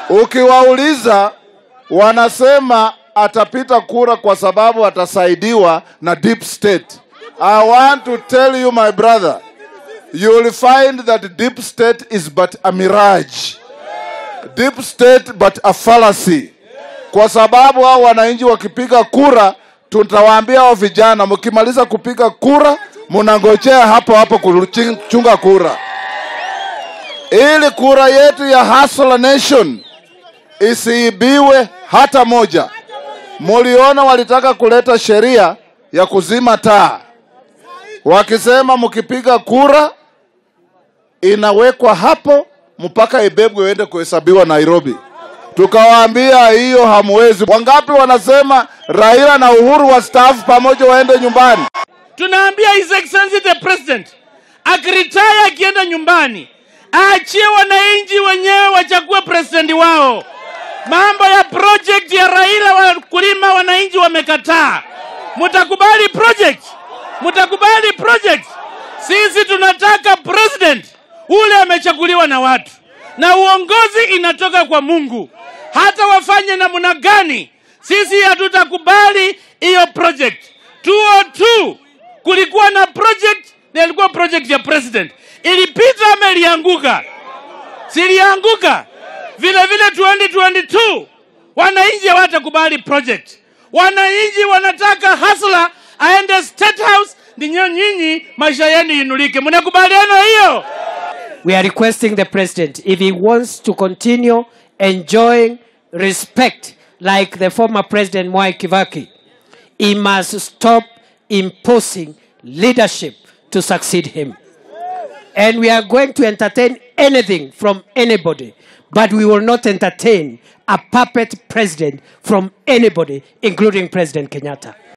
Ukiwauliza wanasema atapita kura kwa sababu atasaidiwa na deep state. I want to tell you my brother, you will find that deep state is but a mirage. Deep state but a fallacy. Kwa sababu hao wananchi wakipiga kura, tutawaambia hao vijana, mkimaliza kupiga kura, mnangojea hapo hapo kuchunga kura, ili kura yetu ya Hustler Nation isiibiwe hata moja. Muliona walitaka kuleta sheria ya kuzima taa, wakisema mkipiga kura inawekwa hapo mpaka ibebwe iende kuhesabiwa Nairobi. Tukawaambia hiyo hamwezi. Wangapi wanasema Raila na Uhuru wastaafu pamoja waende nyumbani? Tunaambia His Excellency the President akiritaya akienda nyumbani aachie wananchi wenyewe wachague president wao. Mambo ya project ya Raila wakulima, wananchi wamekataa. Mutakubali project? Mutakubali project? Sisi tunataka president ule amechaguliwa na watu, na uongozi inatoka kwa Mungu. Hata wafanye namna gani, sisi hatutakubali hiyo project. 202 kulikuwa na project na ilikuwa project ya president, ilipita ama ilianguka? Silianguka. Vile vile 2022 wananchi hawatakubali project. Wananchi wanataka hasla aende state house, ndinyo nyinyi maisha yenu inulike. Mnakubaliana hiyo? We are requesting the president if he wants to continue enjoying respect like the former president Mwai Kibaki, he must stop imposing leadership to succeed him. And we are going to entertain anything from anybody, but we will not entertain a puppet president from anybody, including President Kenyatta.